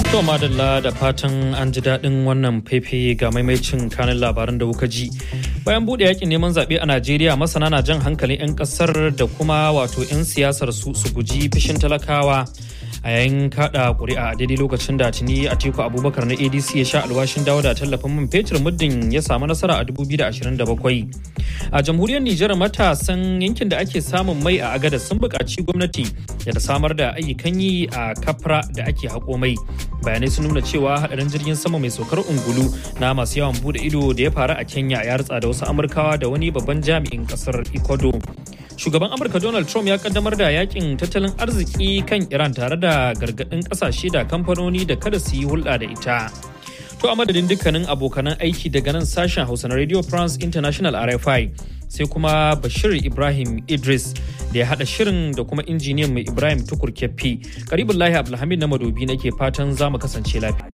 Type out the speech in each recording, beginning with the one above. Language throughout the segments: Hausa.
To madalla da fatan an ji daɗin wannan fefe ga maimaicin kanin labaran da kuka ji. Bayan buɗe yakin neman zaɓe a Najeriya masana na jan hankalin 'yan ƙasar da kuma wato 'yan siyasar su su guji fishin talakawa. a yayin kada kuri'a a daidai lokacin da tuni atiku abubakar na adc ya sha alwashin dawo da tallafin man fetur muddin ya samu nasara a 2027 a jamhuriyar nijar matasan yankin da ake samun mai a agada sun buƙaci gwamnati da ta samar da ayyukan yi a kafra da ake haƙo mai bayanai sun nuna cewa hadarin jirgin sama mai saukar ungulu na masu yawan bude ido da ya faru a kenya ya ritsa da wasu amurkawa da wani babban jami'in kasar ecuador shugaban amurka donald trump ya kaddamar da yakin tattalin arziki kan iran tare da gargadin kasashe da kamfanoni da kada su yi hulɗa da ita to a madadin dukkanin abokanan aiki daga nan sashen hausa na radio france international rfi sai kuma bashir ibrahim idris da ya hada shirin da kuma injiniyan mai ibrahim tukur keffi karibin lahi abdulhamid na madobi nake fatan za mu kasance lafiya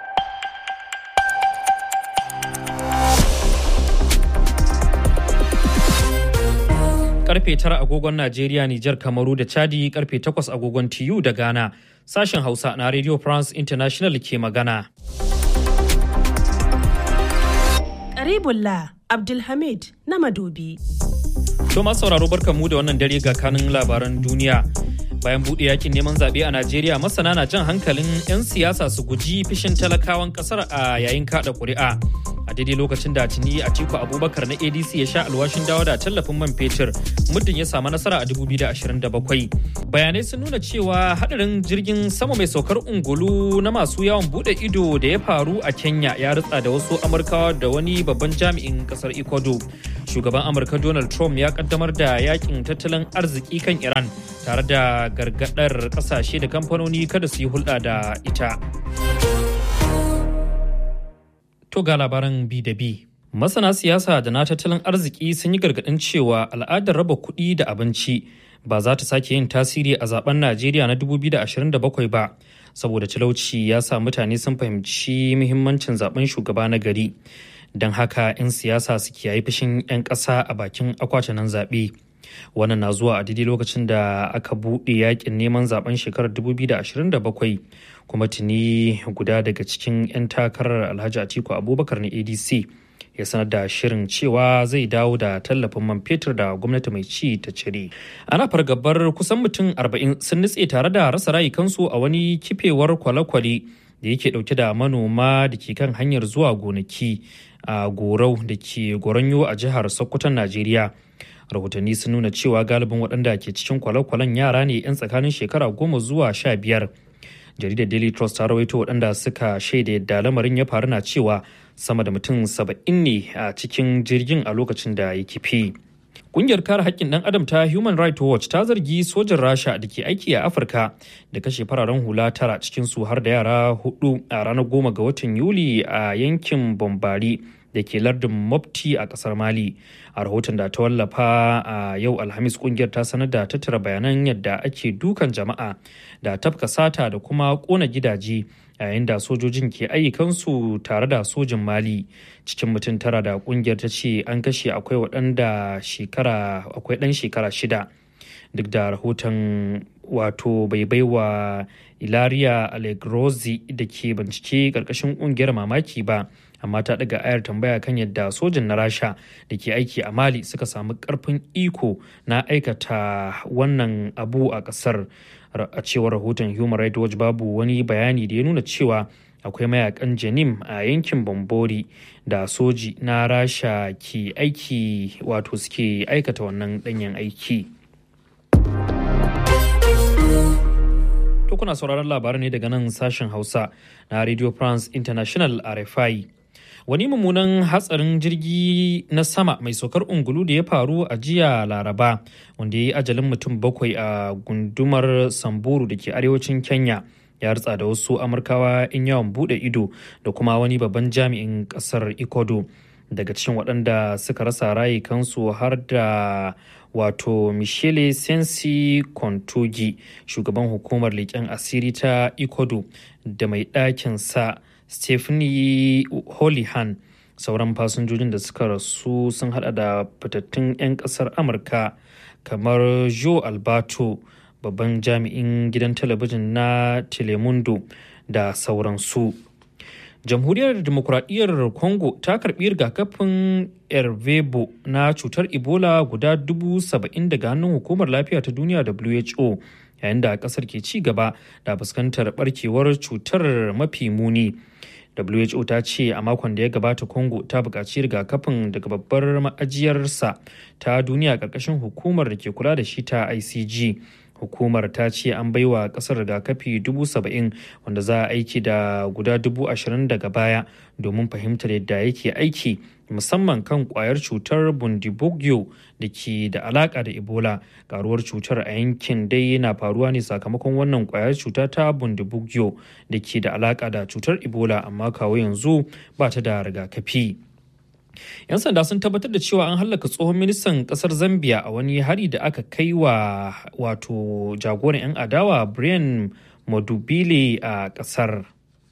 karfe 9 agogon Najeriya, Nijar, Kamaru da Chadi karfe 8 agogon TU da Ghana. Sashen Hausa na Radio France International ke magana. Karibullah Abdulhamid na Madobi. To masu sauraro barkanmu da wannan dare ga kanin labaran duniya. Bayan buɗe yakin neman zaɓe a Najeriya masana na jan hankalin 'yan siyasa su guji fishin talakawan ƙasar a yayin kaɗa ƙuri'a. a daidai lokacin da tuni atiku abubakar na adc ya sha alwashin dawo da tallafin man fetur muddin ya samu nasara a 2027 bayanai sun nuna cewa hadarin jirgin sama mai saukar ungulu na masu yawon bude ido da ya faru a kenya ya ritsa da wasu amurkawa da wani babban jami'in kasar ecuador shugaban amurka donald trump ya kaddamar da yakin tattalin arziki kan iran tare da gargadar kasashe da kamfanoni kada su yi hulɗa da ita To ga labaran bi da bi. Masana siyasa da na tattalin arziki sun yi gargaɗin cewa al'adar raba kuɗi da abinci ba za ta sake yin tasiri a zaben Najeriya na 2027 ba, saboda talauci ya sa mutane sun fahimci muhimmancin zaben shugaba na gari. Don haka 'yan siyasa su kiyaye fushin 'yan ƙasa a bakin akwatunan zaɓe. Wannan na zuwa a daidai lokacin da aka buɗe yakin neman zaben shekarar 2027 kuma tuni guda daga cikin 'yan takarar alhaji atiku abubakar na adc ya sanar da shirin cewa zai dawo da tallafin man fetur da gwamnati mai ci ta cire ana fargabar kusan mutum 40 sun nutse tare da rasa rayukansu a wani kifewar kwale-kwale da yake dauke da manoma da ke kan hanyar zuwa gonaki a gorau da ke goronyo a jihar sokoton najeriya rahotanni sun nuna cewa galibin waɗanda ke cikin kwale-kwalen yara ne 'yan tsakanin shekara goma zuwa sha biyar jaridar daily trust ta rawaito waɗanda suka shaida yadda lamarin ya faru na cewa sama da mutum saba'in ne a cikin jirgin a lokacin da ya kifi Kungiyar kare haƙƙin ɗan adam ta Human Rights Watch ta zargi sojin Rasha da ke aiki a Afirka da kashe fararen hula tara cikin su har da yara hudu a ranar goma ga watan Yuli a yankin Bombari da ke lardin Mopti a ƙasar Mali. A rahoton da ta wallafa a yau Alhamis kungiyar ta sanar da tattara bayanan yadda ake dukan jama'a da tafka sata da kuma ƙona gidaje yayin da sojojin ke ayyukansu tare da sojin mali cikin mutum tara da kungiyar ta ce an kashe akwai waɗanda shekara akwai ɗan shekara shida duk da rahoton wato bai baiwa ilaria allegrozi da ke bincike ƙarƙashin ƙungiyar mamaki ba amma ta daga ayar tambaya kan yadda sojin na rasha da ke aiki a mali suka samu karfin iko na aikata wannan abu a kasar a cewar rahoton human rights watch babu wani bayani da ya nuna cewa akwai mayakan janim a yankin bambori da soji na rasha ke aiki wato suke aikata wannan danyen aiki to kuna sauraron labarai ne daga nan sashen hausa na radio france international rfi wani mummunan hatsarin jirgi na sama mai saukar ungulu da ya faru a jiya laraba wanda ya yi ajalin mutum bakwai a gundumar samburu da ke arewacin kenya ya ritsa da wasu amurkawa in yawon bude ido da kuma wani babban jami'in kasar ikodo daga cikin waɗanda suka rasa rayukansu har da wato michele sensi kontogi shugaban hukumar leƙen asiri ta ikodo da mai ɗakin sa stephanie holihan sauran fasinjojin da suka rasu sun hada da fitattun 'yan kasar amurka kamar joe alberto babban jami'in gidan talabijin na telemundo da sauransu. jamhuriyar demokuraɗiyyar congo ta karɓi rigakafin ervebo na cutar ebola guda dubu saba'in daga hannun hukumar lafiya ta duniya who yayin da ƙasar ke ci gaba da fuskantar barkewar cutar mafi muni who ta ce a makon da ya gabata congo ta buƙaci rigakafin daga babbar ma'ajiyarsa ta duniya ƙarƙashin hukumar da ke kula da shi ta icg hukumar ta ce an baiwa kasar rigakafi dubu saba'in wanda za a aiki da guda dubu ashirin daga baya domin fahimtar yadda yake aiki musamman kan kwayar cutar bundibugyo da ke da alaka da ebola karuwar cutar a yankin dai na faruwa ne sakamakon wannan kwayar cuta ta bundibugyo da ke da alaka da cutar ebola amma kawo yanzu ba ta da rigakafi. 'yan sanda sun tabbatar da cewa an hallaka tsohon ministan kasar zambia a wani hari da aka kai wa wato jagoran 'yan adawa brian madubile a kasar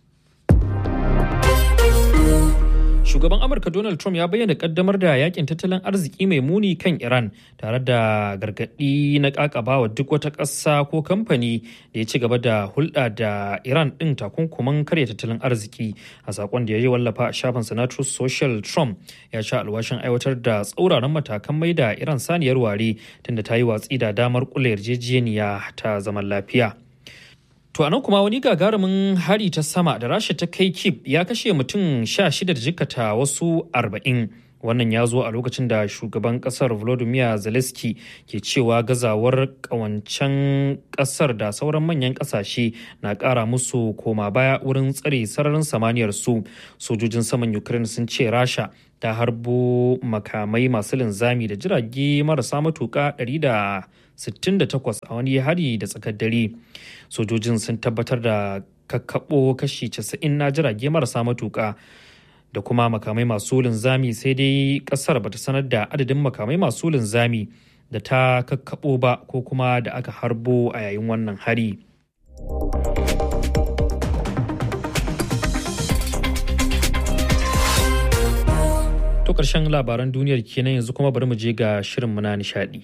shugaban amurka donald trump ya bayyana kaddamar da yakin tattalin arziki mai muni kan iran tare da gargadi na kakabawa duk wata ƙasa ko kamfani da ya ci gaba da hulɗa da iran ɗin takunkuman karya tattalin arziki a sakon da ya yi wallafa a shafin sanatar social trump ya sha alwashin aiwatar da tsauraran matakan mai da iran saniyar ware tunda ta yi watsi da damar kula yarjejeniya ta zaman lafiya To anan kuma wani gagarumin hari ta sama da rasha ta kai kip ya kashe mutum sha shida da jikata wasu arba'in. Wannan ya zo a lokacin da shugaban kasar Volodymyr Zelensky ke cewa gazawar kawancen kasar da sauran manyan kasashe na kara musu koma baya wurin tsare sararin samaniyar su. Sojojin saman Ukraine sun ce rasha ta harbo makamai masu linzami da jirage marasa matuka 168 a wani hari da tsakar dare. sojojin sun tabbatar da kakkaɓo kashi 90 na jirage marasa matuƙa da kuma makamai masu linzami sai dai ƙasar bata sanar da adadin makamai masu linzami da ta kakkaɓo ba ko kuma da aka harbo a yayin wannan hari. To ƙarshen labaran duniyar kenan yanzu kuma bari mu je ga shirin na nishaɗi.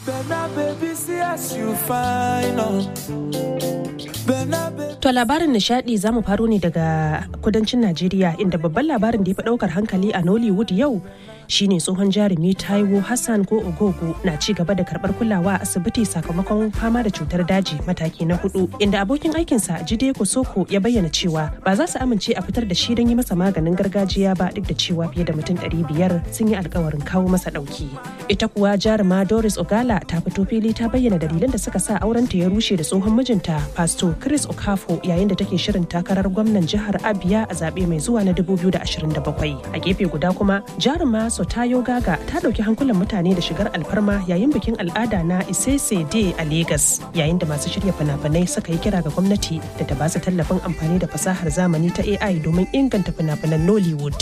To labarin nishadi za mu faro ne daga kudancin Najeriya inda babban labarin da ya fi daukar hankali a Nollywood yau shine tsohon jarumi Taiwo Hassan ko Ogogo na ci gaba da karbar kulawa a asibiti sakamakon fama da cutar daji mataki na hudu inda abokin aikinsa Jide Kosoko ya bayyana cewa ba za su amince a fitar da shi don yi masa maganin gargajiya ba duk da cewa fiye da mutum ɗari biyar sun yi alkawarin kawo masa ɗauki. Ita kuwa jaruma Doris Ogala ta fito fili ta bayyana dalilan da suka sa aurenta ya rushe da tsohon mijinta Pastor Chris Okafo yayin da take shirin takarar gwamnan jihar Abia a zaɓe mai zuwa na 2027. A gefe guda kuma jaruma Sotayo Gaga ta ɗauki hankulan mutane da shigar alfarma yayin bikin al'ada na Isese Day a Legas yayin da masu shirya fina-finai suka yi kira ga gwamnati da ta ba su tallafin amfani da fasahar zamani ta AI domin inganta fina-finan Nollywood.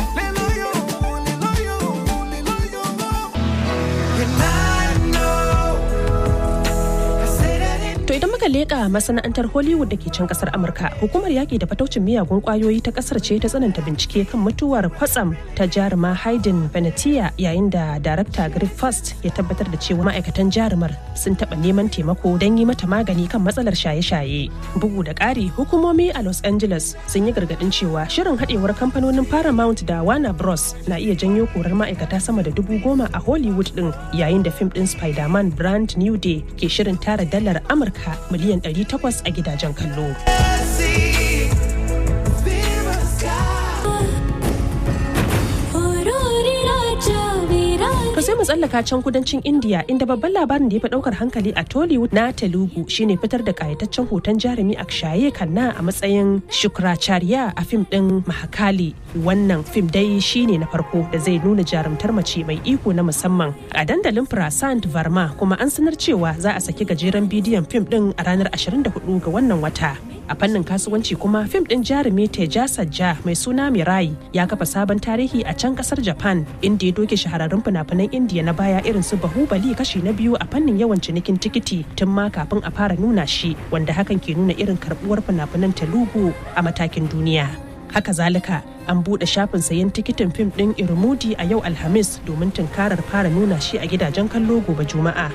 To idan muka leƙa masana'antar Hollywood da ke can kasar Amurka, hukumar yaƙi da fataucin miyagun ƙwayoyi ta ƙasar ce ta tsananta bincike kan mutuwar kwatsam ta jaruma Hayden Venetia yayin da darakta Griff Fast ya tabbatar da cewa ma'aikatan jarumar sun taɓa neman taimako don yi mata magani kan matsalar shaye-shaye. Bugu da ƙari, hukumomi a Los Angeles sun yi gargaɗin cewa shirin haɗewar kamfanonin Paramount da Warner Bros na iya janyo korar ma'aikata sama da dubu goma a Hollywood ɗin yayin da fim ɗin Spider-Man Brand New Day ke shirin tara dalar Amurka Amurka miliyan 800 a gidajen kallo. To sai mu tsallaka can kudancin India inda babban labarin da ya fi daukar hankali a Tollywood na Telugu shine fitar da kayataccen hoton jarumi Akshaye Khanna a matsayin Shukracharya a fim din Mahakali. Wannan fim dai shine na farko da zai nuna jarumtar mace mai iko na musamman a dandalin Prasant Varma kuma an sanar cewa za a saki gajeren bidiyon fim din a ranar 24 ga wannan wata. A fannin kasuwanci kuma fim din jarumi Teja Sajja mai suna Mirai ya kafa sabon tarihi a can kasar Japan inda ya doke shahararrun fina-finan indiya na baya irin su bahubali kashi na biyu a fannin yawan cinikin tikiti tun ma kafin a fara nuna shi wanda hakan ke nuna irin karbuwar fina-finan telugu a matakin duniya haka zalika an buɗe shafin sayen tikitin fim ɗin irmudi a yau alhamis domin tunkarar fara nuna shi a gidajen kallo gobe juma'a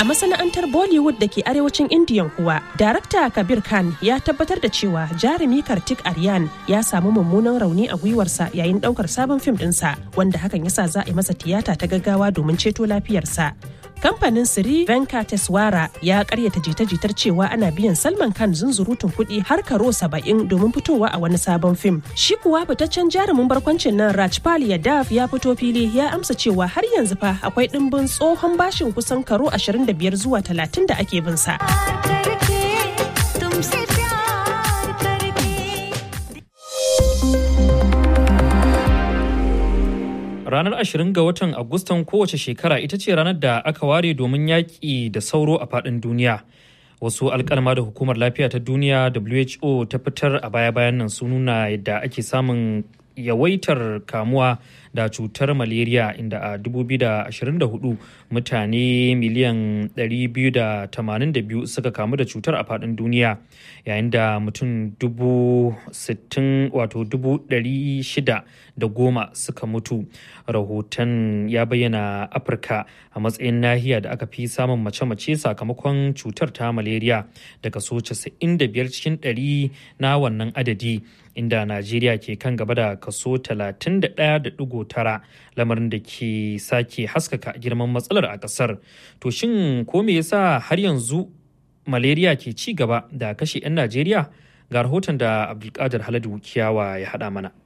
A masana'antar Bollywood da ke arewacin Indiyan kuwa, darakta Kabir Khan ya tabbatar da cewa jarumi Kartik Aryan ya samu mummunan rauni a gwiwarsa yayin daukar sabon fim dinsa, wanda hakan yasa za a yi masa tiyata ta gaggawa domin ceto lafiyarsa. Kamfanin Sri Venkateswara ya karyata jita-jitar cewa ana biyan Salman Khan zunzurutun kuɗi har karo saba'in domin fitowa a wani sabon fim. Shi kuwa fitaccen jarumin barkwancin nan Rajpal Yadav ya fito fili ya amsa cewa har yanzu fa akwai ɗimbin tsohon bashin kusan karo 25 zuwa 30 da ake bin sa. Ranar 20 ga watan Agustan kowace shekara ita ce ranar da aka ware domin yaƙi da sauro a faɗin duniya. Wasu alkalma da hukumar lafiya ta duniya WHO ta fitar a baya-bayan nan sun nuna yadda ake samun yawaitar kamuwa da cutar malaria inda a 2024 mutane miliyan 282 suka kamu da cutar a faɗin duniya yayin da mutum 60 wato 600 da goma suka mutu rahoton ya bayyana afirka a matsayin nahiya da aka fi samun mace-mace sakamakon cutar ta malaria da kaso 95 cikin 100 na wannan adadi inda najeriya ke kan gaba da kaso 31.9 lamarin da ke sake haskaka girman matsalar a kasar to shin ko me yasa har yanzu malaria ke ci gaba da kashe 'yan najeriya ga rahoton da abdulkadir haladu kiyawa ya haɗa mana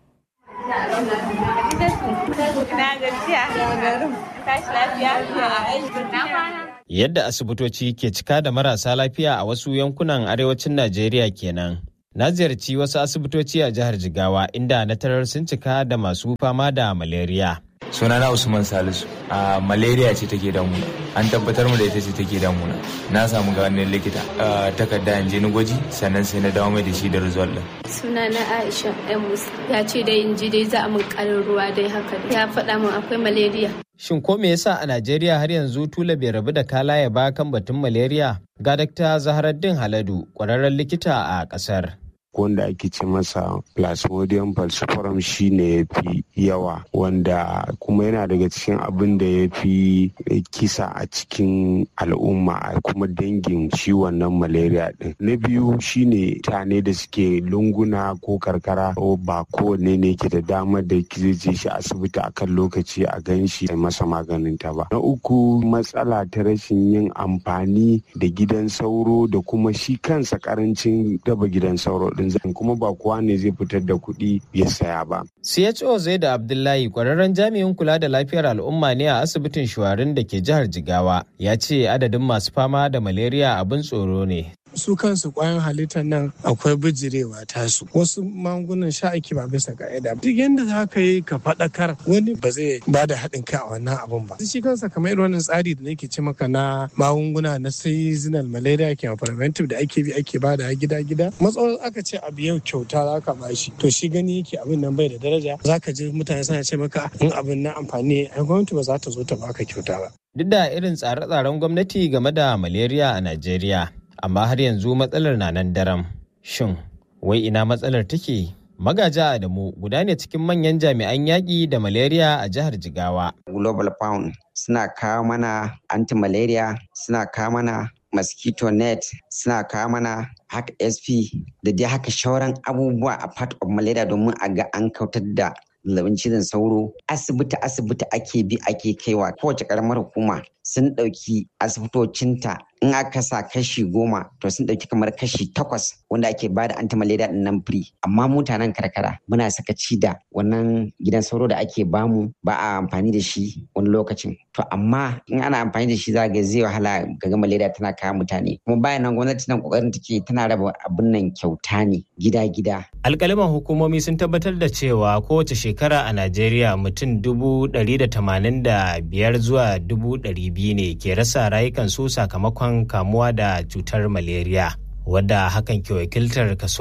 Yadda asibitoci ke cika da marasa lafiya a wasu yankunan arewacin Najeriya kenan. Na ziyarci wasu asibitoci a jihar Jigawa inda na tarar sun cika da masu fama da malaria. sunana usman salisu a malaria ce take damuna an tabbatar mu da ita ce take damuna na samu ganin likita takarda in je ni gwaji sannan sai na dawo mai da shi da result din sunana aisha emus ya ce dai in ji dai za a mun karin ruwa dai haka ya faɗa min akwai malaria Shin ko me yasa a Najeriya har yanzu tula bai rabu da kalaya ba kan batun malaria? Ga Dr. Zaharaddin Haladu, ƙwararren likita a ƙasar. wanda ake ce masa plasmodium falciparum shi ne ya fi yawa wanda kuma yana daga cikin abin da ya fi kisa a cikin al'umma a kuma dangin ciwon nan malaria din na biyu shine tane da suke lunguna ko karkara ba kowanne ne ke da damar da zai je shi asibiti a kan lokaci a gan shi masa maganin ta ba na uku matsala ta rashin yin amfani da gidan sauro da kuma shi kansa karancin daba gidan sauro din zan kuma ba kowa ne zai fitar da kuɗi ya saya ba. CHO zai da Abdullahi kwararren jami'in kula da lafiyar al'umma ne a asibitin shuwarin da ke jihar Jigawa ya ce adadin masu fama da malaria abin tsoro ne. su kansu kwayan halittar nan akwai bijirewa tasu wasu magungunan sha ake ba bisa ka'ida duk yadda za ka yi ka faɗakar wani ba zai ba da haɗin kai a wannan abun ba shi kansa kamar irin wannan tsari da nake ce maka na magunguna na seasonal malaria ke preventive da ake bi ake ba da gida gida matsawar aka ce abu yau kyauta za ka bashi to shi gani yake abin nan bai da daraja za ka ji mutane suna ce maka in abin na amfani ai gwamnati ba za ta zo ta baka kyauta ba Duk da irin tsare-tsaren gwamnati game da malaria a Najeriya, amma har yanzu matsalar na nan daram. Shin, wai ina matsalar take? Magaja Adamu guda ne cikin manyan jami'an yaƙi da malaria a jihar Jigawa. Global Pound suna kawo mana anti-malaria, suna kawo mana mosquito net, suna kawo mana haka SP da dai haka shauran abubuwa a part of malaria domin a ga an kautar da zazzabin cizon sauro asibiti asibiti ake bi ake kaiwa kowace karamar hukuma sun ɗauki asibitocinta in aka sa kashi goma to sun ɗauki kamar kashi takwas wanda ake bada anti-malaria din nan free amma mutanen karkara muna sakaci da wannan gidan sauro da ake bamu ba a amfani da shi wani lokacin to amma in ana amfani da shi za ga zai wahala ga malaria tana kawo mutane kuma bayan nan gwamnati nan kokarin take tana raba abin nan kyauta ne gida-gida Alkaliman hukumomi sun tabbatar da cewa kowace shekara a Najeriya mutum dubu ɗari da tamanin da biyar zuwa dubu ɗari biyu ne ke rasa rayukansu sakamakon kamuwa da cutar malaria. Wadda hakan ke wakiltar kaso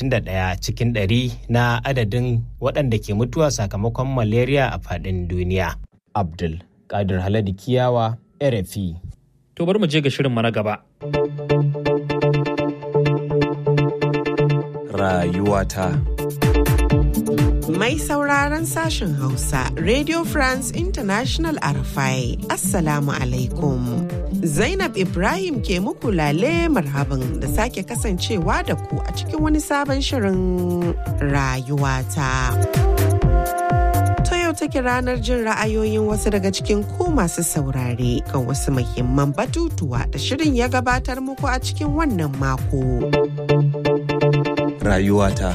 31 cikin ɗari na adadin waɗanda ke mutuwa sakamakon malaria a faɗin duniya. Abdul Kadir Haladi Kiyawa, RFI. To bari mu je ga shirin na gaba. Rayuwata. Mai sauraron sashen Hausa, Radio France International Arafai, Assalamu alaikum. Zainab Ibrahim ke muku lale marhaban da sake kasancewa da ku a cikin wani sabon shirin rayuwata. Ta yau take ranar jin ra'ayoyin wasu daga cikin ku masu saurare kan wasu muhimman batutuwa da shirin ya gabatar muku a cikin wannan mako. Rayuwata.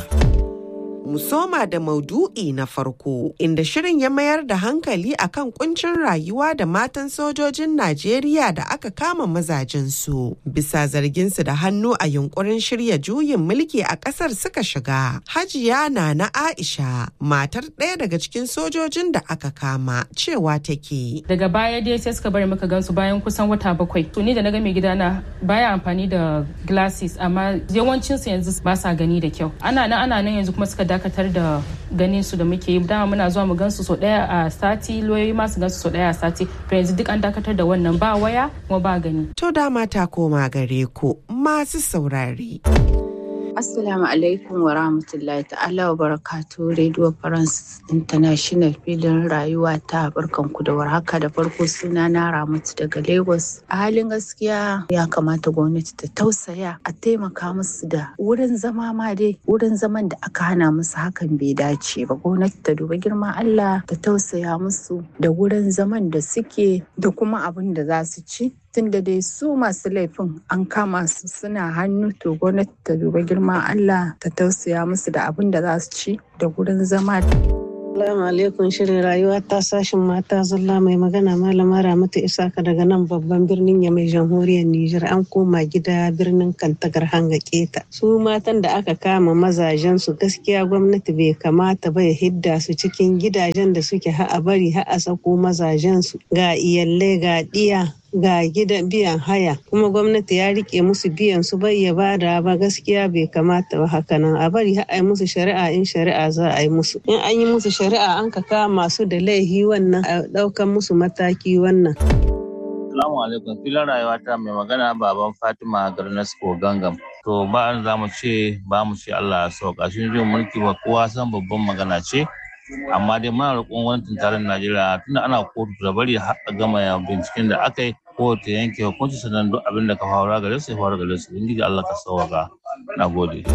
mu soma da maudu'i na farko inda shirin ya mayar da hankali akan kuncin rayuwa da matan sojojin Najeriya da aka kama mazajensu bisa zarginsu da hannu a yunkurin shirya juyin mulki a kasar suka shiga. Hajiya na na Aisha matar ɗaya daga cikin sojojin da aka kama cewa take. Daga baya dai sai suka bari muka gansu bayan kusan wata bakwai. To ni da na ga mai gidana baya amfani da glasses amma yawancinsu yanzu ba sa gani da kyau. Ana nan ana nan yanzu kuma suka dakatar da ganin su da muke yi dama muna zuwa mu gansu so daya a sati loyoyi ma su gansu so daya a sati to yanzu duk an dakatar da wannan ba waya kuma ba gani to dama ta koma gare ku masu saurare Assalamu alaikum wa rahmatullahi ta'ala wa barakatu Radio France International filin rayuwa ta barkanku da warhaka da farko suna na Ramatu daga Lagos. A halin gaskiya ya kamata gwamnati ta tausaya a taimaka musu da wurin zama ma dai wurin zaman da aka hana musu hakan bai dace ba. Gwamnati ta duba girman Allah ta tausaya musu da wurin zaman da suke da kuma abin da za su ci. tunda dai su masu laifin an kama su suna hannu to gwamnati ta duba girman Allah ta tausaya musu da abin da za su ci da gurin zama. Assalamu alaikum shirin rayuwa ta sashin mata zalla mai magana malama Ramatu Isaka daga nan babban birnin ya mai jamhuriyar Nijar an koma gida birnin Kantagar hanga keta. Su matan da aka kama mazajen su gaskiya gwamnati bai kamata ba ya hidda su cikin gidajen da suke ha'a bari ha'a sako mazajen su ga iyalai ga diya ga gidan biyan haya kuma gwamnati ya rike musu biyan su bai ya bada ba gaskiya bai kamata ba haka nan a bari a yi musu shari'a in shari'a za a yi musu in an yi musu shari'a an ka kama su da laihi wannan a daukan musu mataki wannan Assalamu alaikum filin rayuwa ta mai magana baban Fatima Garnasko Gangam. To ba an za mu ce ba mu ce Allah ya sauka shi jin mulki ba kowa san babban magana ce. Amma dai muna roƙon gwamnatin tarayyar Najeriya tunda ana kotu da bari har a gama binciken da aka yi ko ta yanke hukunci sannan duk abin da ka faru gare su ya faru gare su. Ubangiji Allah ka sauka. Na gode.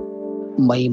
mai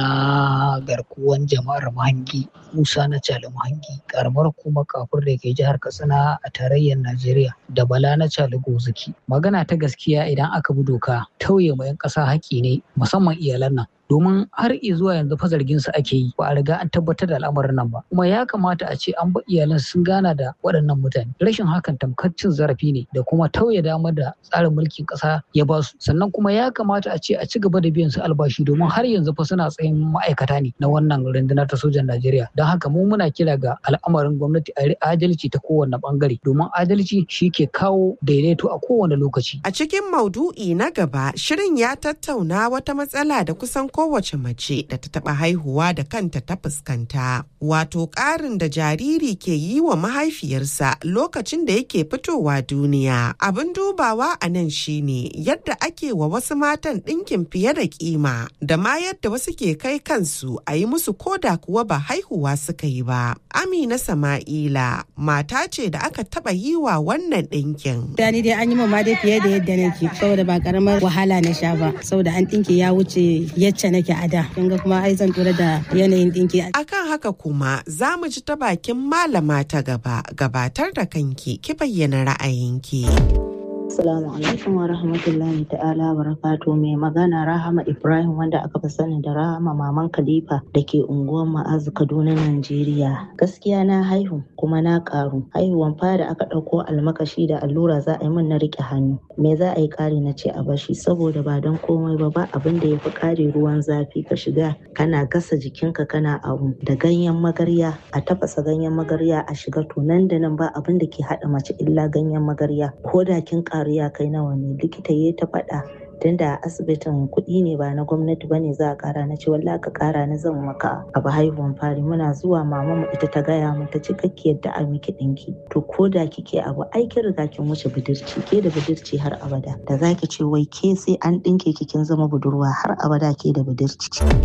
magana garkuwan jama'ar mahangi musa na cali mahangi karamar kuma kafur da ke jihar katsina a tarayyar najeriya da bala na cali gozaki magana ta gaskiya idan aka bi doka tauye ma 'yan ƙasa haƙƙi ne musamman iyalan nan domin har zuwa yanzu fa zargin su ake yi ba a riga an tabbatar da al'amarin nan ba kuma ya kamata a ce an ba iyalan sun gana da waɗannan mutane rashin hakan tamkar cin zarafi ne da kuma tauye damar da tsarin mulkin ƙasa ya ba su sannan kuma ya kamata a ce a ci gaba da biyan su albashi domin har yanzu fa suna tsayin ma'aikata ne na wannan rundunar ta sojan Najeriya don haka mu muna kira ga al'amarin gwamnati a adalci ta kowane bangare domin adalci shi ke kawo daidaito a kowane lokaci a cikin maudu'i na gaba shirin ya tattauna wata matsala da kusan kowace mace da ta taɓa haihuwa da kanta ta fuskanta wato ƙarin da jariri ke yi wa mahaifiyarsa lokacin da yake fitowa duniya abin dubawa a nan shine yadda ake wa wasu matan ɗinkin fiye da kima da ma yadda wasu ke kai kansu a yi musu koda kuwa ba haihuwa suka yi ba amina sama'ila mata ce da aka taɓa yi wa wannan ɗinkin da ni dai an yi ma dai fiye da yadda nake saboda ba karamar wahala na sha ba saboda an ɗinki ya wuce yacce nake a da kin ga kuma ai zan tura da yanayin ɗinki akan haka kuma za mu ji ta bakin malama ta gaba gabatar da kanki ki bayyana ra'ayinki. Assalamu alaikum wa rahmatullahi ta'ala barakatu mai magana Rahama Ibrahim wanda aka fi sani da Rahama Maman Khalifa da ke unguwar Ma'azu Kaduna Najeriya. Gaskiya na haihu kuma na karu. Haihuwan fara aka ɗauko almakashi da allura za a yi min na riƙe hannu. Me za a yi ƙari na ce a bashi saboda ba don komai ba ba abin da ya fi ƙare ruwan zafi ka shiga kana gasa jikinka kana abu da ganyen magarya a tafasa ganyen magarya a shiga to nan da nan ba abin da ke haɗa mace illa ganyen magarya ko da kin ƙaru ya kai nawa ne likita ya ta faɗa tunda a asibitin kuɗi ne ba na gwamnati bane za a ƙara na ce wallahi ka ƙara na zan maka abu haihuwan fari muna zuwa mama mu ita ta gaya mu ta ce kake yadda a miki ɗinki to ko da kike abu ai kin riga kin wuce budurci ke da budurci har abada da zaki ce wai ke sai an ɗinke ki kin zama budurwa har abada ke da budurci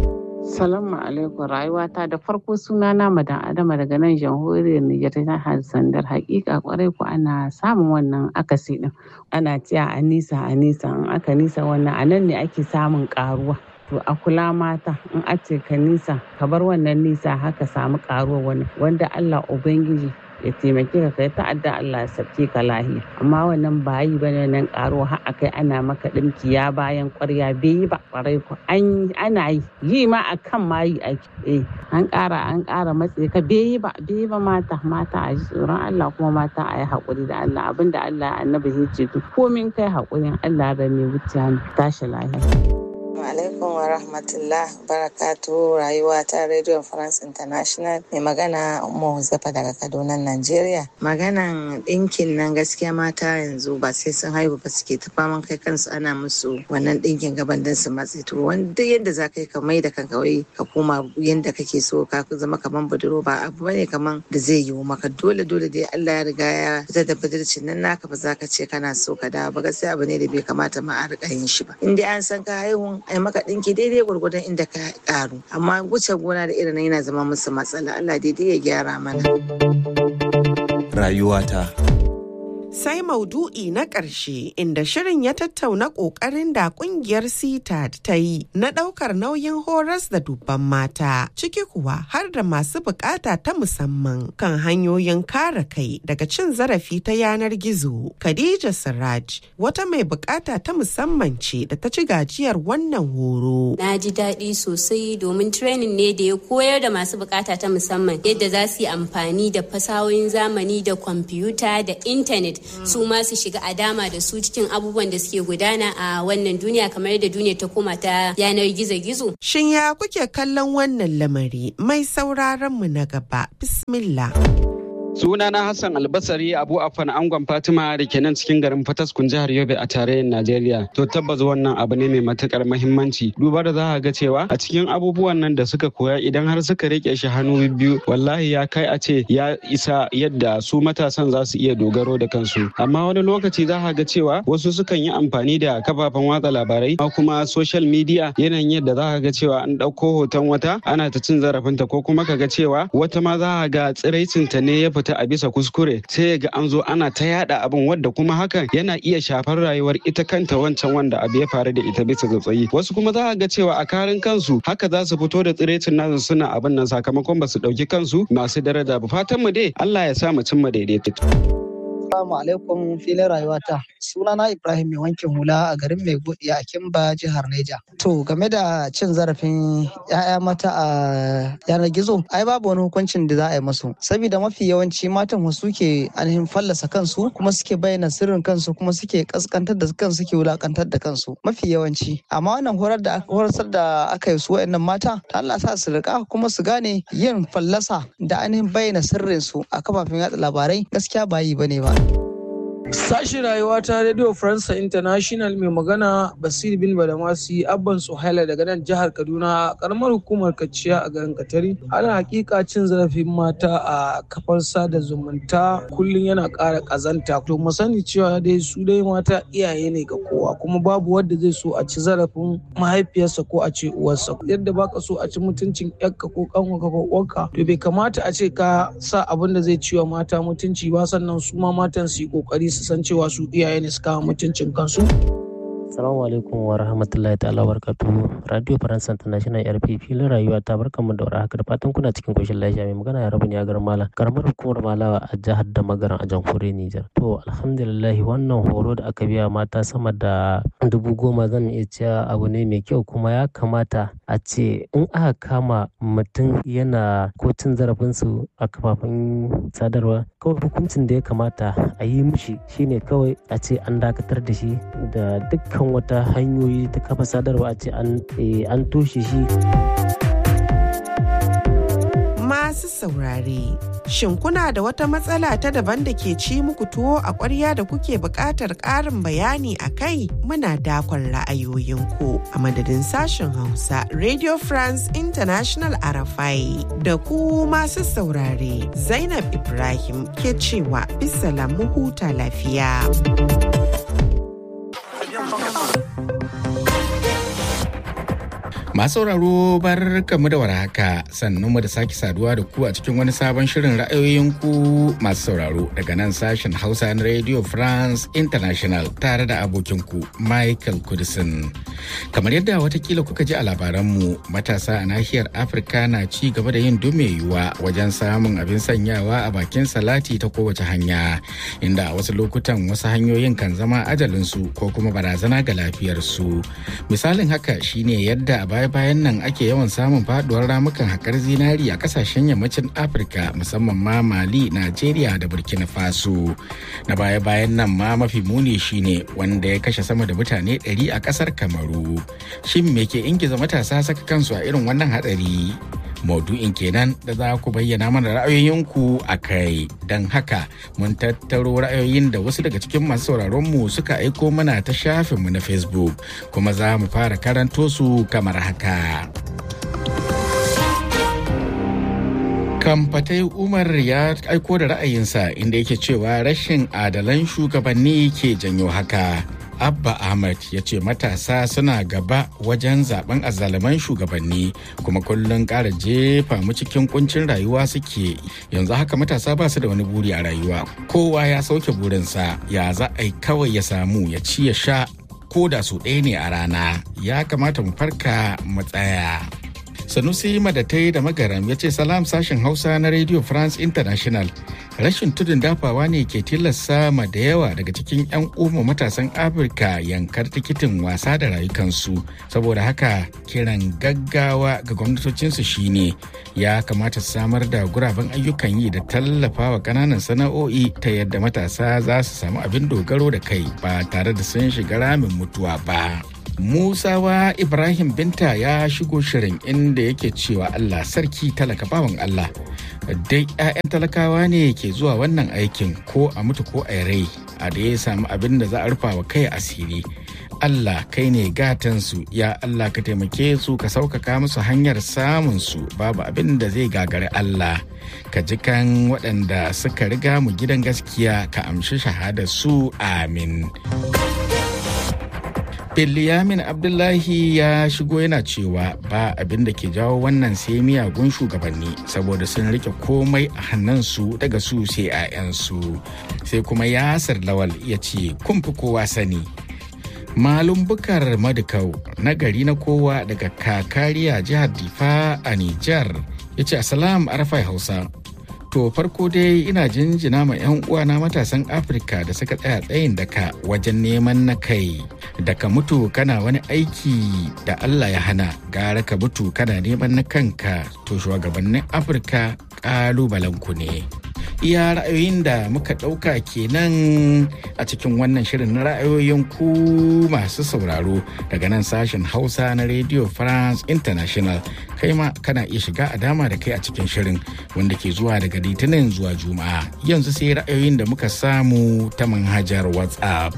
Salamu alaikum rayuwata da farko suna na madan adama daga nan jamhuriyar Nijar ta jihar Sandar hakika kwarai ku ana samun wannan akasi din ana cewa a nisa a nisa in aka nisa wannan a nan ne ake samun karuwa to a kula mata in a ce ka nisa ka bar wannan nisa haka samu karuwa wannan wanda Allah ubangiji ya taimake ka kai ta'adda Allah ya sabke ka lahiya amma wannan ba yi bane nan karo har akai ana maka dinki ya bayan kwarya bai yi ba kwarai ko an ana yi yi ma akan ma yi ake eh an ƙara an ƙara matse ka bai yi ba bai yi ba mata mata a ji tsoron Allah kuma mata a yi haƙuri da Allah abinda Allah annabi ya ce to komin kai haƙurin Allah da mai wuce tashi lahiya. alaikum wa rahmatullah barakatu rayuwa ta radio france international mai magana umar huzaifa daga kaduna nigeria maganan ɗinkin nan gaskiya mata yanzu ba sai sun haihu ba suke ta faman kai kansu ana musu wannan ɗinkin gaban don su matse to wanda yadda za ka yi ka mai da kanka wai ka koma yadda kake so ka zama kaman budurwa ba abu bane kaman da zai yiwu maka dole dole dai Allah ya riga ya fitar da budurcin nan naka ba za ka ce kana so ka dawo ba gaskiya abu ne da bai kamata ma a riƙa yin shi ba in dai an san ka haihun ai maka ɗinki daidai gwargwadon inda ka ƙaru amma wuce gona da irin yana zama musu matsala Allah daidai ya gyara mana rayuwata sai maudu'i na ƙarshe inda shirin ya tattauna ƙoƙarin da ƙungiyar CTAD ta yi na ɗaukar nauyin horas da dubban mata ciki kuwa har da masu buƙata ta musamman kan hanyoyin kare kai daga cin zarafi ta yanar gizo. Khadija Siraj wata mai buƙata ta musamman ce da ta ci gajiyar wannan horo. Na ji daɗi sosai domin training ne da ya koyar da masu buƙata ta musamman yadda za su yi amfani da fasahohin zamani da kwamfuta da intanet su ma su shiga a dama da su cikin abubuwan da suke gudana a wannan duniya kamar yadda duniya ta koma ta yanar gizo-gizo. Shin ya kuke kallon wannan lamari mai sauraron mu na gaba bismillah. Sunana Hassan Albasari Abu Afan Angon Fatima da ke nan cikin garin Fataskun jihar Yobe a tarayyar Najeriya. To tabbas wannan abu ne mai matukar mahimmanci. Duba da za a ga cewa a cikin abubuwan nan da suka koya idan har suka rike shi hannu biyu wallahi ya kai a ce ya isa yadda su matasan za su iya dogaro da kansu. Amma wani lokaci za a ga cewa wasu sukan yi amfani da kafafen watsa labarai ko kuma social media yanayin yadda za a ga cewa an ɗauko hoton wata ana ta cin zarafinta ko kuma ka ga cewa wata ma za a ga tsiraicinta ne ya fita ta a bisa kuskure sai ga an zo ana ta yada abin wadda kuma hakan yana iya shafar rayuwar ita kanta wancan wanda abu ya faru da ita bisa tsautsayi wasu kuma za a ga cewa a karin kansu haka za su fito da tsirecin nasu suna abin nan sakamakon ba su dauki kansu masu daraja ba fatan mu dai Allah ya sa mu cimma daidaito Assalamu alaikum filin rayuwata. Sunana Ibrahim mai wankin hula a garin mai godiya a Kimba jihar Neja. To game da cin zarafin 'ya'ya mata a yanar gizo, ai babu wani hukuncin da za a yi musu. Saboda mafi yawanci matan wasu ke ainihin fallasa kansu kuma suke bayyana sirrin kansu kuma suke kaskantar da kansu suke wulakantar da kansu. Mafi yawanci. Amma wannan horar da horasar da aka yi su wa'annan mata, ta Allah sa su rika kuma su gane yin fallasa da ainihin bayyana sirrin su a kafafen yatsa labarai gaskiya ba yi bane ba. Sashi rayuwa ta Radio France International mai magana Basir bin Badamasi Abban Suhaila daga nan jihar Kaduna karamar hukumar Kaciya a garin Katari. Ana hakika cin zarafin mata a kafar sada zumunta kullum yana ƙara ƙazanta. To mu sani cewa dai su dai mata iyaye ne ga kowa kuma babu wanda zai so a ci zarafin mahaifiyarsa ko a ce uwarsa. Yadda baka so a ci mutuncin yakka ko kanwarka ko uwarka to bai kamata a ce ka sa abin da zai ciwa mata mutunci ba sannan su ma matan su yi kokari su san cewa su iyaye ne su kawo mutuncin kansu. Assalamu alaikum wa rahmatullahi ta'ala barkatu. Radio France International RP filin rayuwa ta barkan mu da haka da fatan kuna cikin koshin lafiya mai magana ya rabu ne a garin Malam. Karamar hukumar Malawa a jihar da magaran a jamhuriyar Nijar. To alhamdulillah wannan horo da aka biya mata sama da dubu goma zan iya cewa abu ne mai kyau kuma ya kamata a ce in aka kama mutum yana ko cin zarafinsu a kafafen sadarwa kawai hukuncin da ya kamata a yi mishi shine kawai a ce an dakatar da shi da dukkan wata hanyoyi ta kafa sadarwa a ce an toshe shi masu saurare shin kuna da wata matsala ta daban da ke ci muku tuwo a ƙwarya da kuke buƙatar ƙarin bayani a kai muna dakon ra'ayoyinku a madadin sashen hausa radio france international arafai da ku masu saurare zainab ibrahim ke cewa bisa mu huta lafiya. Masu sauraro bar kamu da warhaka sannan mu da sake saduwa da ku a cikin wani sabon shirin ra'ayoyin ku masu sauraro daga nan sashen Hausa na Radio France International tare da abokin ku Michael Kudisin. Kamar yadda watakila kuka ji a labaranmu matasa a nahiyar Afirka na ci gaba da yin dume yiwuwa wajen samun abin sanyawa a bakin salati ta kowace hanya inda a wasu lokutan wasu hanyoyin kan zama ajalinsu ko kuma barazana ga lafiyarsu. Misalin haka shine yadda a baya-bayan nan ake yawan samun faduwar ramukan haƙar zinari a kasashen yammacin afirka musamman ma mali najeriya da burkina faso na baya-bayan nan ma mafi muni shine wanda ya kashe sama da mutane 100 a ƙasar kamaru shin me ke ingiza matasa saka kansu a irin wannan hatsari maudu'in kenan da za ku bayyana mana ra'ayoyinku a kai don haka mun tattaro ra'ayoyin da wasu daga cikin masu sauraronmu suka aiko mana ta shafinmu na facebook kuma za mu fara karanto su kamar haka kamfatai umar ya aiko da ra'ayinsa inda yake cewa rashin adalan shugabanni ke janyo haka Abba Ahmad ya ce matasa suna gaba wajen zaben azzaluman shugabanni kuma kullum ƙara jefa mu cikin kuncin rayuwa suke yanzu haka matasa ba su da wani buri a rayuwa kowa ya sauke burinsa ya za a yi kawai ya samu ya ci ya sha ko da su ɗaya ne a rana ya kamata mu farka mu tsaya. sanusi madatai da magaram ya ce salam sashen hausa na radio france international rashin tudun dafawa ne ke tilasta ma da yawa daga cikin 'yan umma matasan afirka yankar tikitin wasa da rayukansu saboda haka kiran gaggawa ga gwamnatocinsu shine ya kamata su samar da guraben ayyukan yi da tallafawa kananan sana'o'i ta yadda matasa za su samu abin dogaro da kai ba tare da sun shiga ramin mutuwa ba Musawa Ibrahim Binta ya shigo shirin inda yake cewa Allah sarki talaka bawan Allah. Dai 'ya'yan talakawa ne ke zuwa wannan aikin ko a mutu ko a rai a da ya samu abin da za a rufa wa kai asiri. Allah kai ne gatansu ya Allah ka taimake su ka sauƙaƙa musu hanyar samun su babu abin da zai gagari Allah ka ji kan waɗanda suka riga mu gidan gaskiya ka amshi shahadar su amin. Biliyamin Abdullahi ya shigo yana cewa ba abin da ke jawo wannan sai miyagun shugabanni saboda sun rike komai a hannunsu daga su sai 'ya'yansu. Sai kuma Yasir Lawal ya ce kun fi kowa sani. Malum bukar madukau na gari na kowa daga kakariya jihar Difa a Nijar ya ce Asalam Arafai Hausa. To farko dai ina jinjina ma 'yan uwana matasan Afirka da suka tsaya tsayin daka wajen neman na kai. Da ka mutu kana wani aiki da Allah ya hana gara ka mutu kana neman na kanka to shugabannin Afirka ƙalubalenku ne. Iya ra'ayoyin da muka ɗauka kenan a cikin wannan shirin na ra'ayoyin ku masu sauraro daga nan sashen Hausa na Radio France International. Kai ma kana iya shiga a dama da kai a cikin shirin wanda ke zuwa daga litinin zuwa juma'a yanzu sai ra'ayoyin da muka samu ta manhajar whatsapp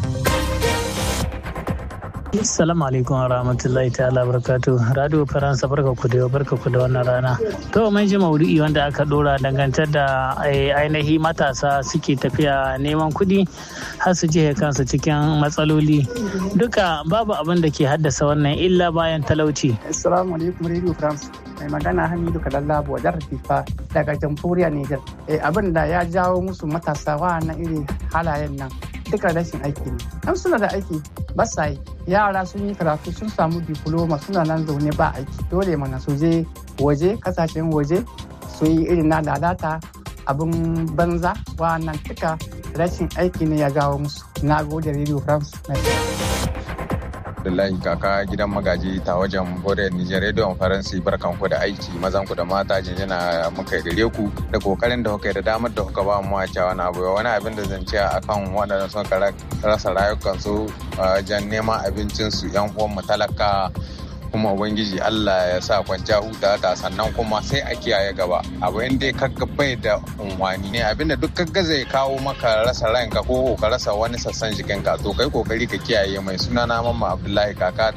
Assalamu alaikum wa rahmatullahi ta'ala barakatu. Radio Faransa barka ku da barka ku da wannan rana. To mun ji maudu'i wanda aka dora dangantar da ainihi matasa suke tafiya neman kuɗi har su jihe kansu cikin matsaloli. Duka babu abin da ke haddasa wannan illa bayan talauci. Assalamu alaikum Radio France. Mai magana Hamidu Kadalla Bodar Fifa daga Jamhuriyar Niger. Abin da ya jawo musu matasa wa'annan irin halayen nan. duka rashin aiki ne an suna da aiki ba sa yi yara sun yi karatu sun samu diploma suna nan zaune ba aiki dole mana su je waje kasashen waje su yi irin na lalata abin banza wannan duka rashin aiki ne ya jawo musu na gode radio france Abdullahi kaka gidan magaji ta wajen Borel Nijar Radio Faransi barkan ku da aiki mazan ku da mata jinjina muka gare ku da kokarin da kuka da damar da kuka ba mu wace wani abu wani abin da zan ce akan waɗanda sun rasa rayukansu wajen neman abincinsu yan uwan mu talaka kuma ubangiji Allah ya sa kwanciya huta ta sannan kuma sai a kiyaye gaba abu inda kaga bai da unwani ne abinda duk kaga zai kawo maka rasa ranka ko ka rasa wani sassan jikinka to kai kokari ka kiyaye mai suna na mamma Abdullahi kaka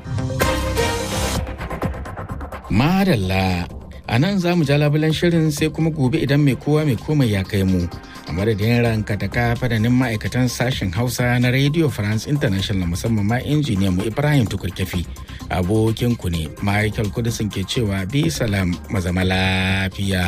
Madalla a nan za mu ja labulan shirin sai kuma gobe idan mai kowa mai komai ya kai mu a madadin ranka ta ka fadanin ma'aikatan sashen hausa na radio france international musamman ma injiniyan mu ibrahim tukurkefi abokin ku ne michael kudisin ke cewa bi salam mazama lafiya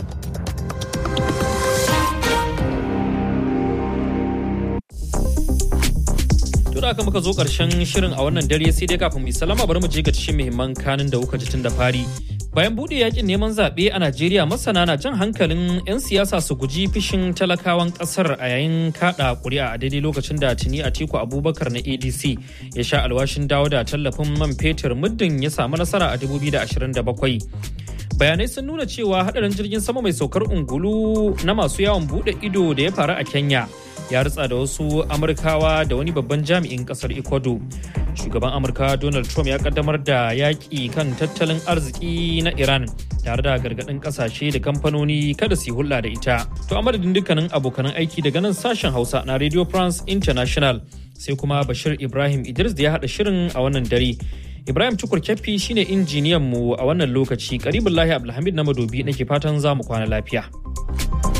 da aka muka zo karshen shirin a wannan dare sai dai kafin mu salama bari mu je ga cikin muhimman kanin da kuka ji tun da fari bayan bude yakin neman zaɓe a najeriya masana na jan hankalin 'yan siyasa su guji fishin talakawan ƙasar a yayin kaɗa ƙuri'a a daidai lokacin da tuni a tiku abubakar na adc ya sha alwashin dawo da tallafin man fetur muddin ya samu nasara a 2027 bayanai sun nuna cewa hadarin jirgin sama mai saukar ungulu na masu yawon bude ido da ya faru a kenya ya ritsa da wasu amurkawa da wani babban jami'in kasar ecuador shugaban amurka donald trump ya kaddamar da yaƙi kan tattalin arziki na iran tare da gargaɗin ƙasashe da kamfanoni kada su yi hulɗa da ita to a madadin dukkanin abokanan aiki daga nan sashen hausa na radio france international sai kuma bashir ibrahim idris da ya haɗa shirin a wannan dare ibrahim tukur kyaffi shine injiniyan mu a wannan lokaci karibin lahi abdulhamid na madobi nake fatan za mu kwana lafiya